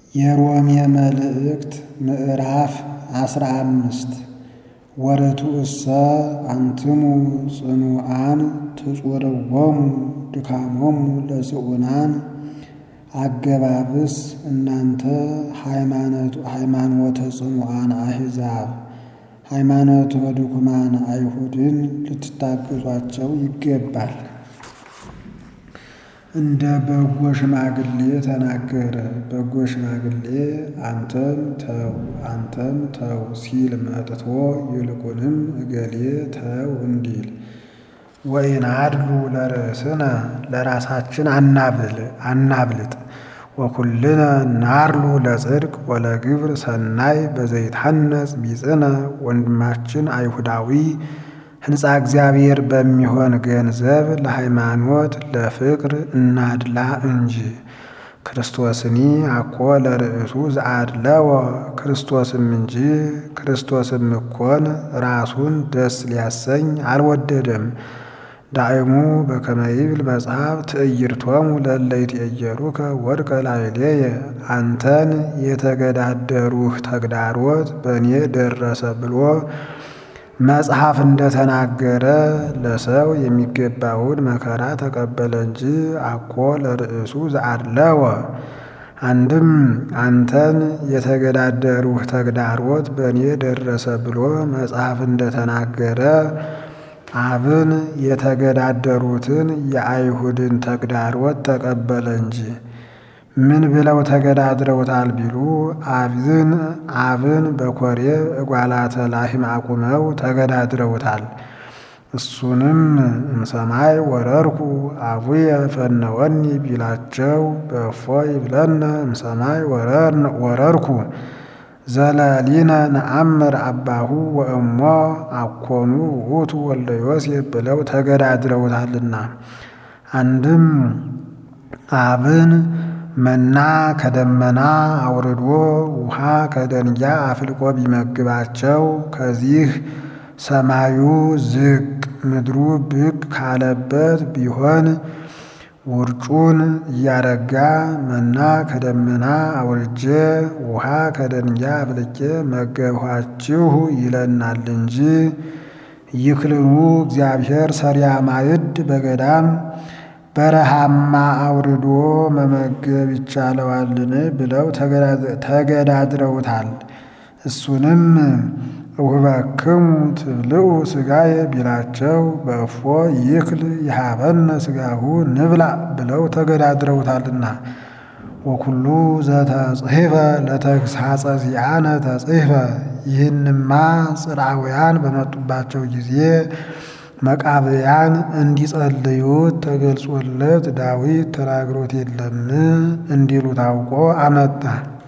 የሮሜ መልእክት ምዕራፍ አስራ አምስት ወርቱ እሰ አንትሙ ጽኑዓን ትጹርዎሙ ድካሞሙ ለጽዑናን አገባብስ እናንተ ሃይማኖተ ጽኑዓን አሕዛብ ሃይማኖተ ድኩማን አይሁድን ልትታገሷቸው ይገባል። እንደ በጎ ሽማግሌ ተናገረ። በጎ ሽማግሌ አንተም ተው አንተም ተው ሲል መጥቶ ይልቁንም እገሌ ተው እንዲል ወኢናድሉ ለርእስነ ለራሳችን አናብልጥ ወኩልነ ናርሉ ለጽድቅ ወለግብር ሰናይ በዘይትሐነጽ ቢጽነ ወንድማችን አይሁዳዊ ሕንፃ እግዚአብሔር በሚሆን ገንዘብ ለሃይማኖት ለፍቅር እናድላ እንጂ ክርስቶስኒ አኮ ለርእሱ ዘአድለወ ክርስቶስም እንጂ ክርስቶስም እኮን ራሱን ደስ ሊያሰኝ አልወደደም። ዳእሙ በከመ ይብል መጽሐፍ ትዕይርቶሙ ለእለ ይትዔየሩከ ወድቀ ላዕሌየ አንተን የተገዳደሩህ ተግዳሮት በእኔ ደረሰ ብሎ መጽሐፍ እንደተናገረ ለሰው የሚገባውን መከራ ተቀበለ እንጂ አኮ ለርእሱ ዘአድለወ። አንድም አንተን የተገዳደሩህ ተግዳሮት በእኔ ደረሰ ብሎ መጽሐፍ እንደተናገረ አብን የተገዳደሩትን የአይሁድን ተግዳሮት ተቀበለ እንጂ ምን ብለው ተገዳድረውታል ቢሉ አብን አብን በኮሬብ እጓላተ ላህም አቁመው ተገዳድረውታል። እሱንም እምሰማይ ወረርኩ አቡየ ፈነወኒ ቢላቸው በእፎ ይብለነ እምሰማይ ወረርኩ ዘለሊነ ነአምር አባሁ ወእሞ አኮኑ ውእቱ ወልደ ዮሴፍ ብለው ተገዳድረውታልና አንድም አብን መና ከደመና አውርዶ ውሃ ከደንጊያ አፍልቆ ቢመግባቸው ከዚህ ሰማዩ ዝቅ ምድሩ ብቅ ካለበት ቢሆን ውርጩን እያረጋ መና ከደመና አውርጄ ውሃ ከደንጊያ አፍልቄ መገብኋችሁ ይለናል እንጂ ይክልኑ እግዚአብሔር ሰሪያ ማዕድ በገዳም በረሃማ አውርዶ መመገብ ይቻለዋልን ብለው ተገዳድረውታል። እሱንም እውህበክሙ ትብልዑ ሥጋየ ቢላቸው በእፎ ይክል ይሃበነ ሥጋሁ ንብላ ብለው ተገዳድረውታልና ወኩሉ ዘተጽሕፈ ለተግሳጸ ዚአነ ተጽሕፈ። ይህንማ ጽርዓውያን በመጡባቸው ጊዜ መቃብያን እንዲጸልዩት ተገልጾለት ዳዊት ተናግሮት የለም እንዲሉ ታውቆ አመጣ።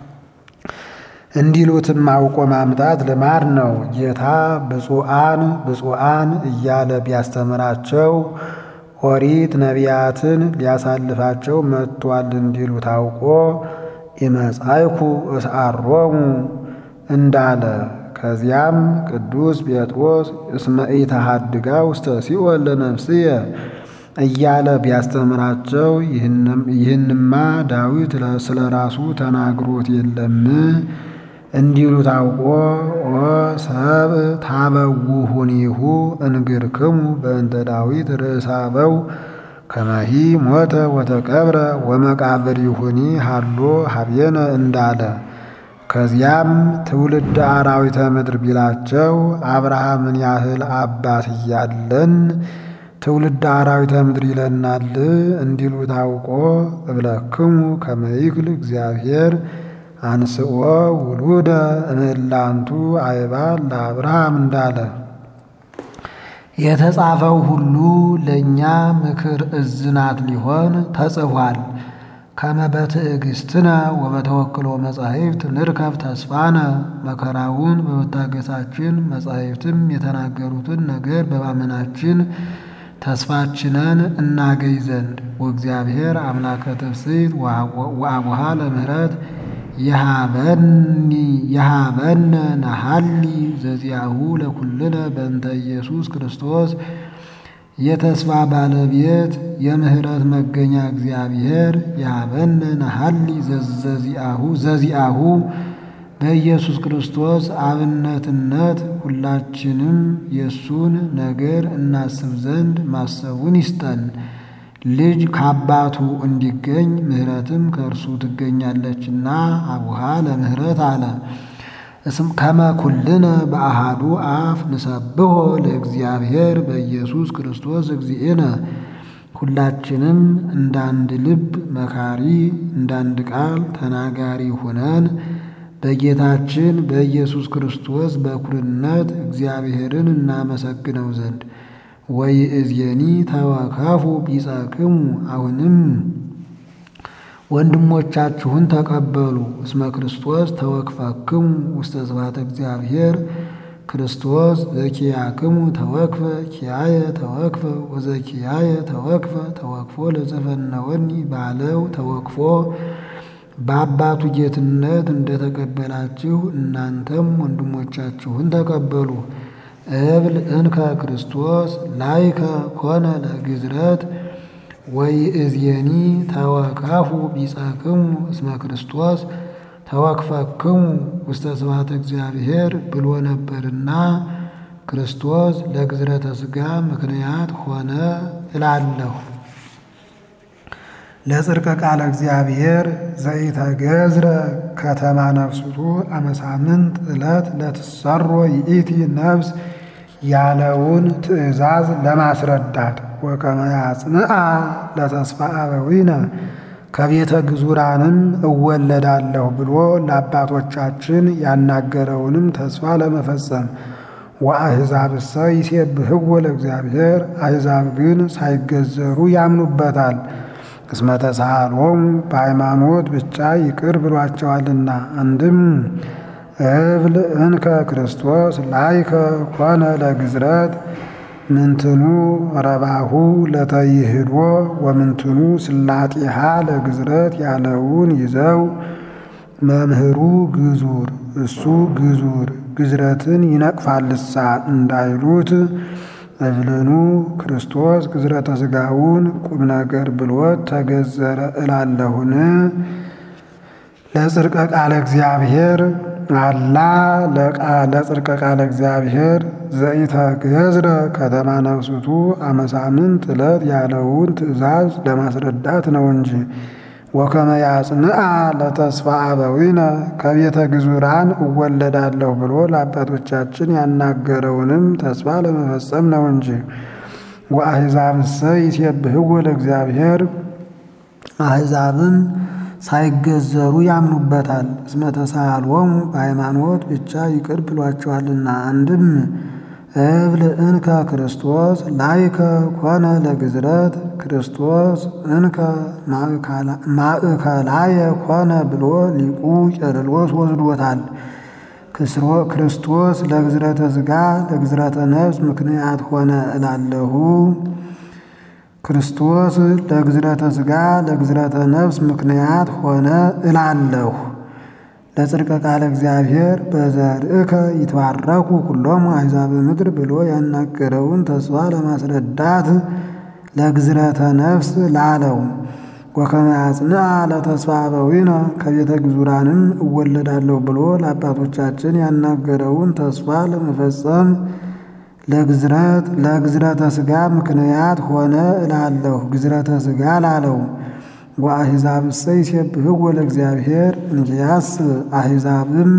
እንዲሉትም አውቆ ማምጣት ልማድ ነው። ጌታ ብፁዓን ብፁዓን እያለ ቢያስተምራቸው ኦሪት ነቢያትን ሊያሳልፋቸው መጥቷል እንዲሉ ታውቆ ኢመጻይኩ እስአሮሙ እንዳለ ከዚያም ቅዱስ ጴጥሮስ እስመ ኢተሐድጋ ውስተ ሲኦል ለነፍስየ እያለ ቢያስተምራቸው ይህንማ ዳዊት ስለ ራሱ ተናግሮት የለም እንዲሉ ታውቆ ኦ ሰብ ታበውሁኒሁ እንግርክሙ በእንተ ዳዊት ርእሳበው ከመሂ ሞተ ወተቀብረ ወመቃብሪሁኒ ሃሎ ሀቤነ እንዳለ ከዚያም ትውልድ አራዊተ ምድር ቢላቸው አብርሃምን ያህል አባት እያለን ትውልድ አራዊተ ምድር ይለናል እንዲሉ ታውቆ እብለክሙ ከመ ይክል እግዚአብሔር አንስኦ ውሉደ እምእላንቱ አይባል ለአብርሃም እንዳለ የተጻፈው ሁሉ ለእኛ ምክር እዝናት ሊሆን ተጽፏል። ከመ በትዕግስትነ ወበተወክሎ መጻሕፍት ንርከብ ተስፋነ መከራውን በመታገሳችን መጻሕፍትም የተናገሩትን ነገር በማመናችን ተስፋችንን እናገኝ ዘንድ ወእግዚአብሔር አምላከ ትፍሥሕት ወአቡሃ ለምህረት የሃበነ ነሃሊ ዘዚአሁ ለኩልነ በእንተ ኢየሱስ ክርስቶስ የተስፋ ባለቤት የምህረት መገኛ እግዚአብሔር ያበነ ነሐሊ ዘዚአሁ ዘዚአሁ በኢየሱስ ክርስቶስ አብነትነት ሁላችንም የእሱን ነገር እናስብ ዘንድ ማሰቡን ይስጠን። ልጅ ከአባቱ እንዲገኝ ምሕረትም ከእርሱ ትገኛለችና አቡሃ ለምህረት አለ። እስም ከመ ኩልነ በአሃዱ አፍ ንሰብሖ ለእግዚአብሔር በኢየሱስ ክርስቶስ እግዚእነ ሁላችንም እንዳንድ ልብ መካሪ እንዳንድ ቃል ተናጋሪ ሆነን በጌታችን በኢየሱስ ክርስቶስ በኩርነት እግዚአብሔርን እናመሰግነው ዘንድ ወይእዜኒ ተወከፉ ቢጸክሙ አሁንም ወንድሞቻችሁን ተቀበሉ። እስመ ክርስቶስ ተወክፈክሙ ውስተ ስብሐተ እግዚአብሔር ክርስቶስ ዘኪያክሙ ተወክፈ ኪያየ ተወክፈ ወዘኪያየ ተወክፈ ተወክፎ ለዘፈነወኒ ባለው ተወክፎ በአባቱ ጌትነት እንደተቀበላችሁ እናንተም ወንድሞቻችሁን ተቀበሉ። እብል እንከ ክርስቶስ ላይከ ኮነ ለግዝረት ወይእዜኒ ተወከፉ ቢጸክሙ እስመ ክርስቶስ ተወክፈክሙ ውስተ ስብሐተ እግዚአብሔር ብሎ ነበርና ክርስቶስ ለግዝረተ ሥጋ ምክንያት ሆነ እላለሁ። ለጽድቀ ቃለ እግዚአብሔር ዘኢተገዝረ ከተማ ነፍስቱ አመሳምንት ዕለት ለትሰሮ ይእቲ ነፍስ ያለውን ትእዛዝ ለማስረዳት ወከመ ያጽንዓ ለተስፋ አበዊነ ከቤተ ግዙራንም እወለዳለሁ ብሎ ለአባቶቻችን ያናገረውንም ተስፋ ለመፈጸም ወአሕዛብሰ ይሴብሕዎ ለእግዚአብሔር አሕዛብ ግን ሳይገዘሩ ያምኑበታል። እስመ ተሳሃሎሙ በሃይማኖት ብቻ ይቅር ብሏቸዋልና። አንድም እብል እንከ ክርስቶስ ላይከ ኮነ ለግዝረት ምንትኑ ረባሁ ለተይህዶ ወምንትኑ ስላጢሃ ለግዝረት ያለውን ይዘው መምህሩ ግዙር እሱ ግዙር ግዝረትን ይነቅፋልሳ እንዳይሉት እብልኑ ክርስቶስ ግዝረተ ሥጋውን ቁም ነገር ብሎት ተገዘረ እላለሁን። ለጽድቀ ቃለ እግዚአብሔር አላ ለጽድቀ ቃለ እግዚአብሔር ዘኢተገዝረ ከተማ ነፍስቱ አመሳምንት ዕለት ያለውን ትእዛዝ ለማስረዳት ነው እንጂ ወከመ ያጽንዓ ለተስፋ አበዊነ ከቤተ ግዙራን እወለዳለሁ ብሎ ለአባቶቻችን ያናገረውንም ተስፋ ለመፈጸም ነው እንጂ ወአሕዛብሰ ይሴብሕዎ ለእግዚአብሔር አሕዛብም ሳይገዘሩ ያምኑበታል። እስመ ተሳሃሎሙ በሃይማኖት ብቻ ይቅር ብሏቸዋልና። አንድም እብል እንከ ክርስቶስ ላይከ ኮነ ለግዝረት ክርስቶስ እንከ ማእከላየ ኮነ ብሎ ሊቁ ቄርሎስ ወስዶታል። ክርስቶስ ለግዝረተ ሥጋ ለግዝረተ ነፍስ ምክንያት ሆነ እላለሁ። ክርስቶስ ለግዝረተ ሥጋ ለግዝረተ ነፍስ ምክንያት ሆነ እላለሁ። ለጽድቀ ቃለ እግዚአብሔር በዘርእከ ይትባረኩ ኩሎሙ አሕዛብ ምድር ብሎ ያናገረውን ተስፋ ለማስረዳት ለግዝረተ ነፍስ ላለው ወከመ ያጽንዓ ለተስፋ አበዊነ ከቤተ ግዙራንም እወለዳለሁ ብሎ ለአባቶቻችን ያናገረውን ተስፋ ለመፈጸም ለግዝረት ለግዝረተ ሥጋ ምክንያት ሆነ እላለሁ። ግዝረተ ሥጋ ላለው ወአሕዛብሰ ይሴብሕዎ ለእግዚአብሔር እንኪያስ አሕዛብም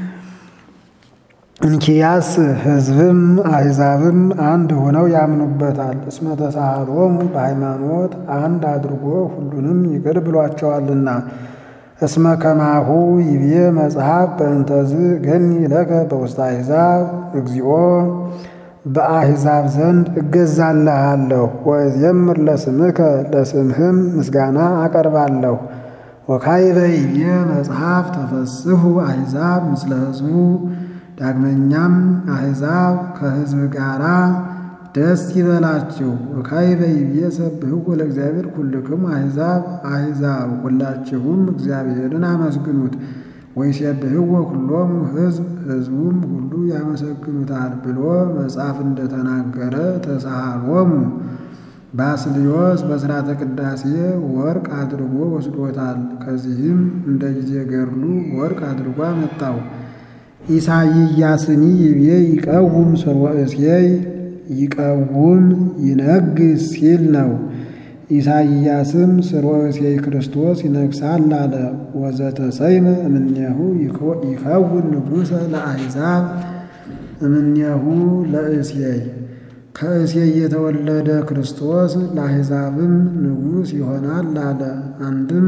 እንኪያስ ሕዝብም አሕዛብም አንድ ሆነው ያምኑበታል። እስመ ተሳሃሎሙ በሃይማኖት አንድ አድርጎ ሁሉንም ይቅር ብሏቸዋልና። እስመ ከማሁ ይቤ መጽሐፍ በእንተዝ ገኒ ለከ በውስተ አሕዛብ እግዚኦ በአሕዛብ ዘንድ እገዛልሃለሁ ወእዜምር ለስምከ ለስምህም ምስጋና አቀርባለሁ። ወካዕበ ይቤ መጽሐፍ ተፈስሑ አሕዛብ ምስለ ሕዝቡ ዳግመኛም አሕዛብ ከሕዝብ ጋራ ደስ ይበላችሁ። ወካዕበ ይቤ ሰብሕዎ ለእግዚአብሔር ኩልክሙ አሕዛብ አሕዛብ ሁላችሁም እግዚአብሔርን አመስግኑት። ወይሴብሕዎ ኩሎሙ ሕዝብ ሕዝቡም ሁሉ ያመሰግኑታል ብሎ መጽሐፍ እንደተናገረ ተሳሃሎሙ ባስልዮስ በሥርዓተ ቅዳሴ ወርቅ አድርጎ ወስዶታል። ከዚህም እንደ ጊዜ ገድሉ ወርቅ አድርጎ አመጣው። ኢሳይያስኒ ይቤ ይቀውም ሰርወ እሴይ ይቀውም ይነግስ ሲል ነው። ኢሳይያስም ሰርወ እሴይ ክርስቶስ ይነግሳል አለ። ወዘተሰይመ እምኔሁ ይከውን ንጉሠ ለአሕዛብ እምኔሁ ለእሴይ ከእሴይ የተወለደ ክርስቶስ ለአሕዛብም ንጉሥ ይሆናል አለ። አንድም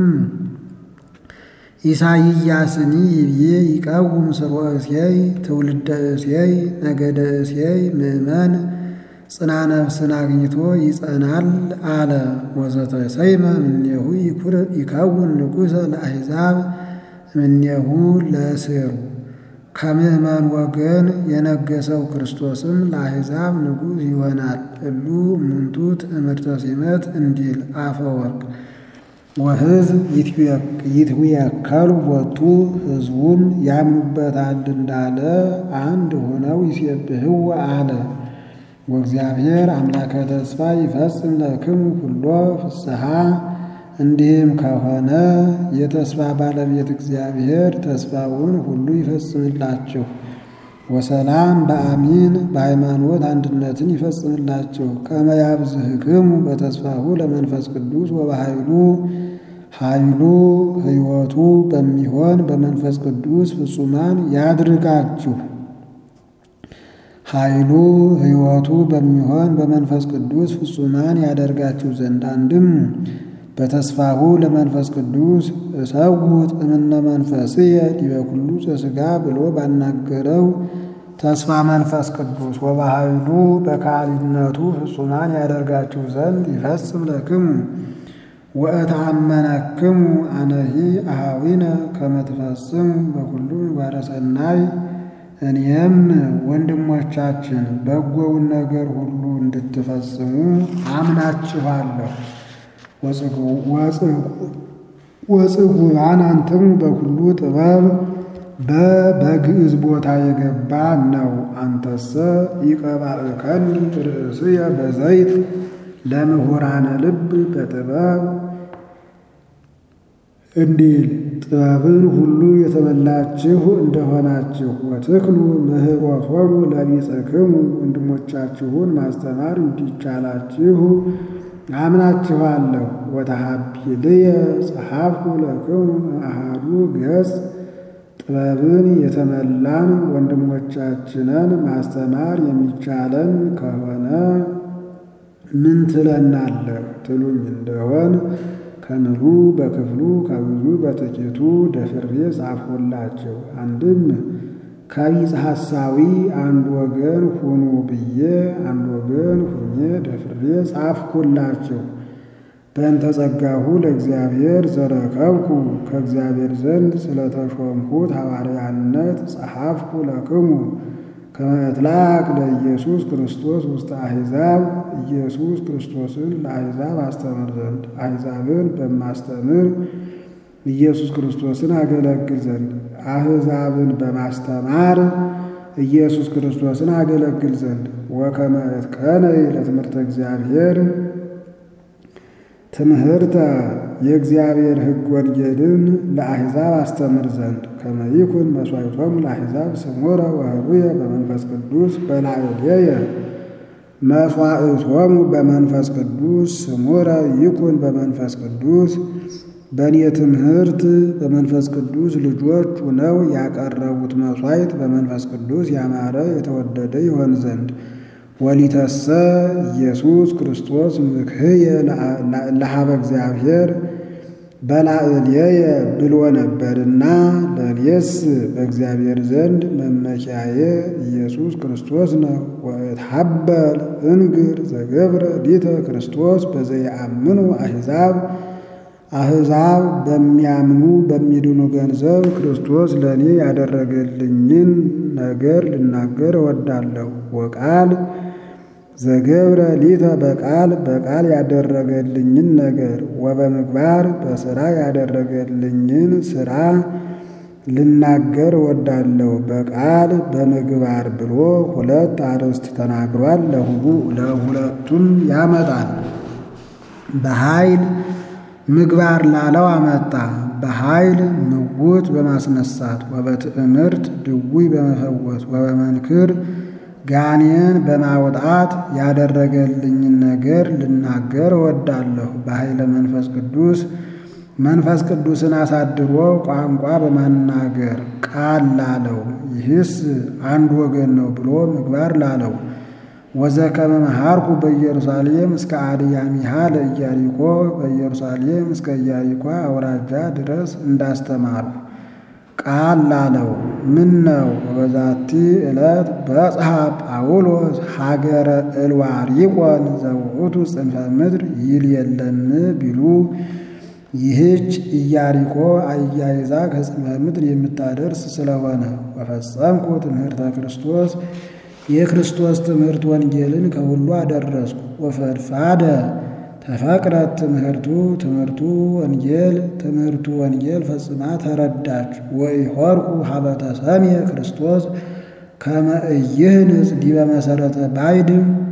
ኢሳይያስኒ ይብዬ ይቃውም ሰርወ እሴይ ትውልደ እሴይ ነገደ እሴይ ምእመን ጽና ነፍስን አግኝቶ ይጸናል አለ። ወዘተሰይመ እምኔሁ ይከውን ንጉሠ ለአሕዛብ እምኔሁ ለስሩ ከምእመን ወገን የነገሰው ክርስቶስም ለአሕዛብ ንጉሥ ይሆናል። እሉ እሙንቱ ትእምርተ ሲመት እንዲል አፈወርቅ ወሕዝብ ይትወከሉ ቦቱ ሕዝቡም ያምኑበታል እንዳለ አንድ ሆነው ይሴብሕዎ አለ። ወእግዚአብሔር አምላከ ተስፋ ይፈጽም ለክሙ ኩሎ ፍስሐ እንዲህም ከሆነ የተስፋ ባለቤት እግዚአብሔር ተስፋውን ሁሉ ይፈጽምላችሁ። ወሰላም በአሚን በሃይማኖት አንድነትን ይፈጽምላችሁ። ከመ ያብዝህክሙ በተስፋሁ ለመንፈስ ቅዱስ ወበኃይሉ ኃይሉ ሕይወቱ በሚሆን በመንፈስ ቅዱስ ፍጹማን ያድርጋችሁ። ኃይሉ ሕይወቱ በሚሆን በመንፈስ ቅዱስ ፍጹማን ያደርጋችሁ ዘንድ አንድም በተስፋሁ ለመንፈስ ቅዱስ እሰውት እምነ መንፈስየ ዲበ ኩሉ ዘሥጋ ብሎ ባናገረው ተስፋ መንፈስ ቅዱስ ወበኃይሉ በካህሊነቱ ፍጹማን ያደርጋችሁ ዘንድ ይፈጽም ለክሙ ወእተአመነክሙ አነሂ አኀዊነ ከመ ትፈጽሙ በኩሉ ምግባረ ሰናይ እኔም ወንድሞቻችን በጎውን ነገር ሁሉ እንድትፈጽሙ አምናችኋለሁ። ወጽጉባን አንትሙ በኩሉ ጥበብ በበግዕዝ ቦታ የገባ ነው። አንተሰ ይቀባእከኒ ርእስየ በዘይት ለምሁራነ ልብ በጥበብ እንዲል ጥበብን ሁሉ የተመላችሁ እንደሆናችሁ ወትክሉ ምህሮቶሙ ለቢጽክሙ ወንድሞቻችሁን ማስተማር እንዲቻላችሁ አምናችኋለሁ። ወተሃቢልየ ጸሐፍኩ ለክሙ አሃዱ ገጽ ጥበብን የተመላን ወንድሞቻችንን ማስተማር የሚቻለን ከሆነ ምን ትለናለህ ትሉኝ እንደሆን ከምሉ በክፍሉ ከብዙ በጥቂቱ ደፍሬ ጻፍሁላችሁ። አንድም ከቢጽ ሐሳዊ አንድ ወገን ሁኑ ብዬ አንድ ወገን ሁኜ ደፍሬ ጻፍሁላችሁ። በእንተ ጸጋሁ ለእግዚአብሔር ዘረከብኩ ከእግዚአብሔር ዘንድ ስለተሾምሁት ሐዋርያነት ጸሐፍኩ ለክሙ ከመ እትላክ ለኢየሱስ ክርስቶስ ውስተ አሕዛብ ኢየሱስ ክርስቶስን ለአሕዛብ አስተምር ዘንድ አሕዛብን በማስተምር ኢየሱስ ክርስቶስን አገለግል ዘንድ አሕዛብን በማስተማር ኢየሱስ ክርስቶስን አገለግል ዘንድ ወከመ እትቀነይ ለትምህርተ እግዚአብሔር ትምህርተ የእግዚአብሔር ሕግ ወንጌልን ለአሕዛብ አስተምር ዘንድ ከመ ይኩን መሥዋዕቶሙ ለአሕዛብ ስሙረ ወኅሩየ በመንፈስ ቅዱስ በላዕሌየ መሥዋዕቶሙ በመንፈስ ቅዱስ ስሙረ ይኩን በመንፈስ ቅዱስ በእኔ ትምህርት በመንፈስ ቅዱስ ልጆች ሁነው ያቀረቡት መሥዋዕት በመንፈስ ቅዱስ ያማረ የተወደደ ይሆን ዘንድ ወሊተሰ ኢየሱስ ክርስቶስ ምክህየ ለሀበ እግዚአብሔር በላዕሌየ ብሎ ነበርና ለእኔስ በእግዚአብሔር ዘንድ መመኪያዬ ኢየሱስ ክርስቶስ ነው። ወእትሐበል እንግር ዘገብረ ሊተ ክርስቶስ በዘየአምኑ አሕዛብ አሕዛብ በሚያምኑ በሚድኑ ገንዘብ ክርስቶስ ለእኔ ያደረገልኝን ነገር ልናገር እወዳለሁ። ወቃል ዘገብረ ሊተ በቃል በቃል ያደረገልኝን ነገር ወበምግባር በሥራ ያደረገልኝን ሥራ ልናገር እወዳለሁ በቃል በምግባር ብሎ ሁለት አርዕስት ተናግሯል። ለሁለቱም ያመጣል። በኃይል ምግባር ላለው አመጣ። በኃይል ምውት በማስነሳት ወበትዕምርት ድውይ በመፈወስ ወበመንክር ጋኔን በማውጣት ያደረገልኝን ነገር ልናገር እወዳለሁ። በኃይለ መንፈስ ቅዱስ መንፈስ ቅዱስን አሳድሮ ቋንቋ በማናገር ቃል ላለው ይህስ አንድ ወገን ነው ብሎ ምግባር ላለው ወዘከመ መሃርኩ በኢየሩሳሌም እስከ አድያሚሃ ለኢያሪኮ በኢየሩሳሌም እስከ ኢያሪኮ አውራጃ ድረስ እንዳስተማሩ ቃል ላለው ምን ነው በዛቲ ዕለት በጽሐ ጳውሎስ ሀገረ እልዋሪቆን ዘውእቱ ጽንፈ ምድር ይል የለም ቢሉ ይህች ኢያሪኮ አያይዛ ከጽንፈ ምድር የምታደርስ ስለሆነ ወፈጸምኩ ትምህርተ ክርስቶስ የክርስቶስ ትምህርት ወንጌልን ከሁሉ አደረስኩ። ወፈድፋደ ተፈቅረት ትምህርቱ ትምህርቱ ወንጌል ትምህርቱ ወንጌል ፈጽማ ተረዳች። ወኢሖርኩ ሀበተ ሰምየ ክርስቶስ ከመ ኢይህንጽ ዲበ መሰረተ ባይድ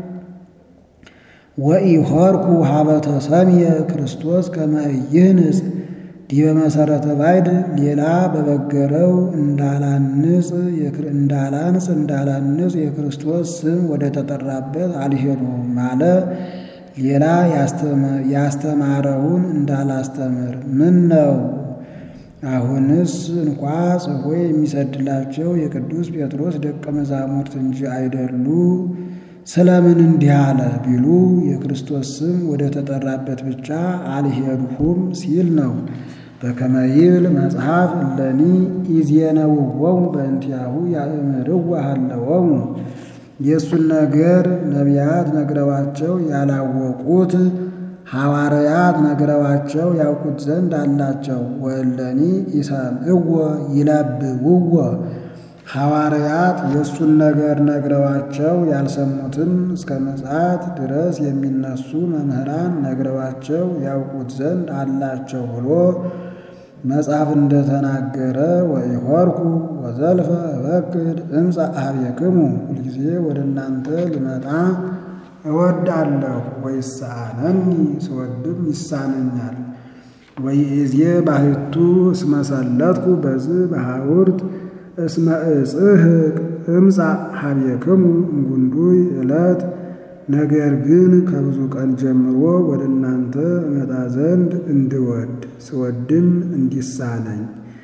ወኢሖርኩ ሀበተ ሰምየ ክርስቶስ ከመ ኢይህንጽ ዲበ መሰረተ ባይድ ሌላ በበገረው እንዳላንጽ እንዳላንጽ እንዳላንጽ የክርስቶስ ስም ወደ ተጠራበት አልሄዱም ማለ ሌላ ያስተማረውን እንዳላስተምር ምን ነው? አሁንስ እንኳ ጽፎ የሚሰድላቸው የቅዱስ ጴጥሮስ ደቀ መዛሙርት እንጂ አይደሉ? ስለምን እንዲህ አለ ቢሉ የክርስቶስ ስም ወደ ተጠራበት ብቻ አልሄድሁም ሲል ነው። በከመ ይብል መጽሐፍ እለኒ ኢዜነውዎሙ በእንቲአሁ ያእምርዋ ሀለዎሙ የእሱን ነገር ነቢያት ነግረዋቸው ያላወቁት ሐዋርያት ነግረዋቸው ያውቁት ዘንድ አላቸው። ወእለኒ ኢሰምዕዎ ይለብብዎ ሐዋርያት የእሱን ነገር ነግረዋቸው ያልሰሙትን እስከ ምጽአት ድረስ የሚነሱ መምህራን ነግረዋቸው ያውቁት ዘንድ አላቸው ብሎ መጽሐፍ እንደተናገረ ወኢሖርኩ ወዘልፈ እበክድ እምፀ አብየክሙ ሁልጊዜ ወደ እናንተ ልመጣ እወዳለሁ። ወይሳነኒ ስወድም ይሳነኛል። ወይእዜ ባሕቱ እስመ ሰለጥኩ በዝህ በሐውርት እስመ እጽሕቅ እምፃ ሀብየክሙ እንጉንዱይ ዕለት ነገር ግን ከብዙ ቀን ጀምሮ ወደ እናንተ እመጣ ዘንድ እንድወድ ስወድም እንዲሳነኝ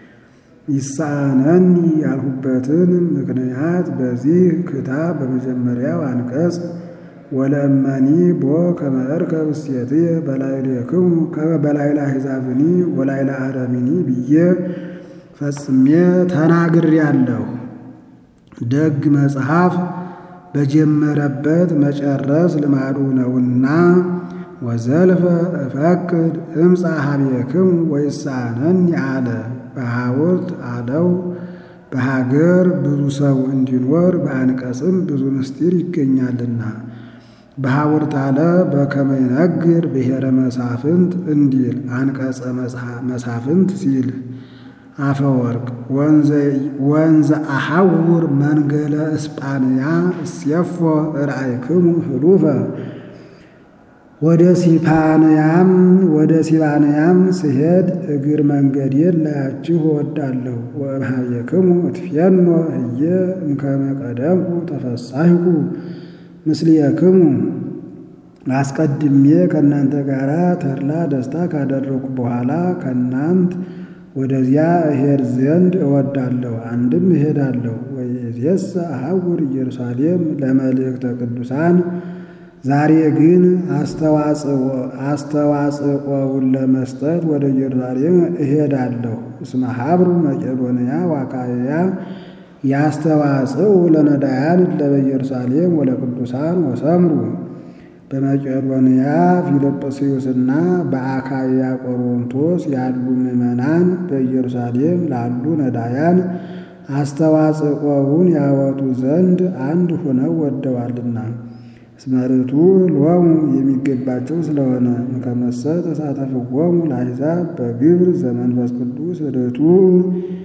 ይሳነኒ ያልሁበትን ምክንያት በዚህ ክታብ በመጀመሪያው አንቀጽ ወለእመኒ ቦ ከመ እርከብ እሴትየ በላዕሌክሙ ከመ በላዕለ አሕዛብኒ ወላዕለ አረሚኒ ብዬ ፈጽሜ ተናግሬአለሁ። ደግ መጽሐፍ በጀመረበት መጨረስ ልማዱ ነውና ወዘልፈ እፈቅድ እምፃ ሀብየክሙ ወይሳነኒ አለ። በሐውርት አለው በሀገር ብዙ ሰው እንዲኖር በአንቀጽም ብዙ ምስጢር ይገኛልና። በሐውርት አለ በከመ ይነግር ብሔረ መሳፍንት እንዲል አንቀጸ መሳፍንት ሲል አፈወርቅ ወንዘ አሐውር መንገለ እስጳንያ እስየፎ ርአይክሙ ህሉፈ ወደ ሲፓንያም ወደ ሲባንያም ስሄድ እግር መንገዴን ላያችሁ እወዳለሁ። ወእምኀቤክሙ እትፌኖ ህየ እምከመ ቀደምኩ ተፈሳሕኩ ምስልየክሙ አስቀድሜ ከእናንተ ጋር ተድላ ደስታ ካደረኩ በኋላ ከእናንት ወደዚያ እሄድ ዘንድ እወዳለሁ። አንድም እሄዳለሁ። ወይእዜሰ አሐውር ኢየሩሳሌም ለመልእክተ ቅዱሳን ዛሬ ግን አስተዋጽኦውን ለመስጠት ወደ ኢየሩሳሌም እሄዳለሁ። እስመ ሀብሩ መቄዶንያ ዋካያ ያስተዋጽኡ ለነዳያን ለበኢየሩሳሌም ወለቅዱሳን ወሰምሩ በመቄዶንያ ፊልጵስዩስና በአካያ ቆሮንቶስ ያሉ ምዕመናን በኢየሩሳሌም ላሉ ነዳያን አስተዋጽኦውን ያወጡ ዘንድ አንድ ሆነው ወደዋልና ስመርቱ ሎሙ የሚገባቸው ስለሆነ ከመሰ ተሳተፍዎሙ ለአሕዛብ በግብር ዘመንፈስ ቅዱስ ርቱ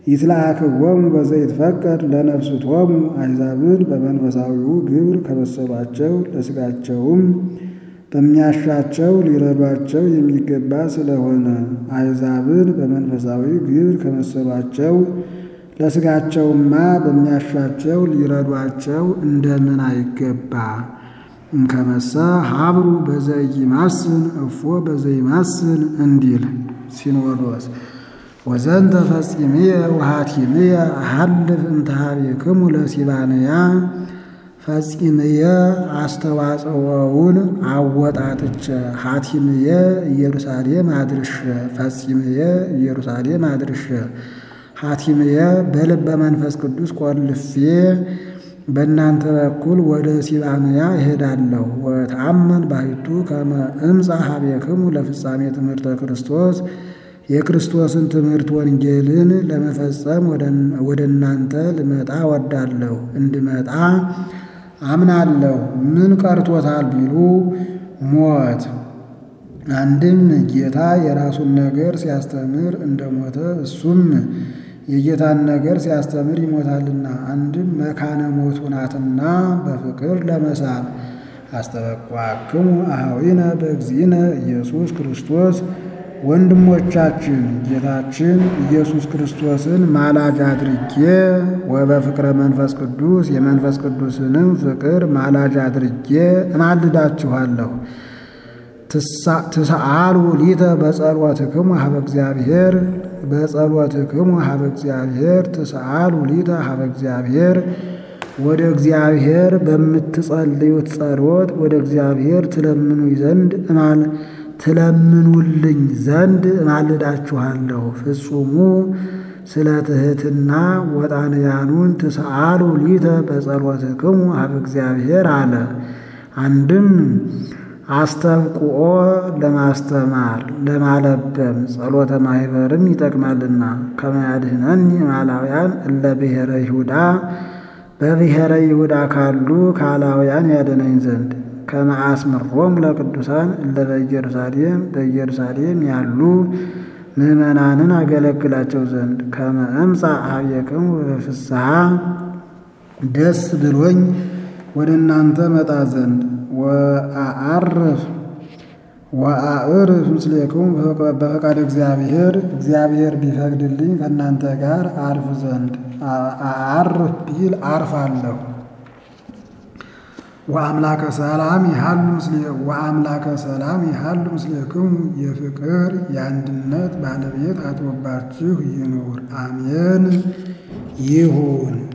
ይትለአክዎሙ በዘይትፈቀድ ለነፍስቶሙ አሕዛብን በመንፈሳዊው ግብር ከመሰሏቸው ለሥጋቸውም በሚያሻቸው ሊረዷቸው የሚገባ ስለሆነ አሕዛብን በመንፈሳዊ ግብር ከመሰሏቸው ለሥጋቸውማ በሚያሻቸው ሊረዷቸው እንደምን አይገባ? እንከመሰ ሀብሩ በዘኢይማስን እፎ በዘይማስን እንዲል ሲኖዶስ ወዘንተ ፈጺምየ ወሃቲምየ አሐልፍ እንተ ኀቤክሙ ለሲባንያ ፈጺምየ አስተዋጽኦውን አወጣጥቼ ሐቲምየ ኢየሩሳሌም አድርሼ ፈጺምየ ኢየሩሳሌም አድርሼ ሐቲምየ በልበ መንፈስ ቅዱስ ቆልፌ በእናንተ በኩል ወደ ሲባንያ እሄዳለሁ። ወተአመን ባሕቱ ከመ እምጻ ኀቤክሙ ለፍጻሜ ትምህርተ ክርስቶስ የክርስቶስን ትምህርት ወንጌልን ለመፈጸም ወደ እናንተ ልመጣ ወዳለሁ። እንድመጣ አምናለሁ። ምን ቀርቶታል ቢሉ ሞት። አንድም ጌታ የራሱን ነገር ሲያስተምር እንደሞተ እሱም የጌታን ነገር ሲያስተምር ይሞታልና። አንድም መካነ ሞቱ ናትና በፍቅር ለመሳብ አስተበቋክሙ አኀዊነ በእግዚእነ ኢየሱስ ክርስቶስ ወንድሞቻችን ጌታችን ኢየሱስ ክርስቶስን ማላጅ አድርጌ ወበፍቅረ መንፈስ ቅዱስ የመንፈስ ቅዱስንም ፍቅር ማላጅ አድርጌ እማልዳችኋለሁ። ትሰአሉ ሊተ በጸሎትክሙ ሀበ እግዚአብሔር በጸሎትክሙ ሀበ እግዚአብሔር ትሰአሉ ሊተ ሀበ እግዚአብሔር ወደ እግዚአብሔር በምትጸልዩት ጸሎት ወደ እግዚአብሔር ትለምኑኝ ዘንድ እማል ትለምኑልኝ ዘንድ እማልዳችኋለሁ። ፍጹሙ ስለ ትሕትና ወጣንያኑን ትሰአሉ ሊተ በጸሎትክሙ ሀበ እግዚአብሔር አለ። አንድም አስተብቁኦ ለማስተማር ለማለበም ጸሎተ ማኅበርም ይጠቅማልና ከመያድኅነኒ እማላውያን እለ ብሔረ ይሁዳ በብሔረ ይሁዳ ካሉ ካላውያን ያደነኝ ዘንድ ከመአስምሮም ለቅዱሳን እለ በኢየሩሳሌም በኢየሩሳሌም ያሉ ምዕመናንን አገለግላቸው ዘንድ ከመ እምጻእ ኀቤክሙ በፍስሐ ደስ ብሎኝ ወደ እናንተ መጣ ዘንድ ወአዐርፍ ወአዕርፍ ምስሌክሙ በፈቃደ እግዚአብሔር እግዚአብሔር ቢፈቅድልኝ ከእናንተ ጋር አርፍ ዘንድ አዕርፍ ቢል አርፋለሁ። ወአምላከ ሰላም ይሃሉ ምስሌ ወአምላከ ሰላም ይሃሉ ምስሌክሙ የፍቅር የአንድነት ባለቤት አድሮባችሁ ይኑር። አሜን ይሁን።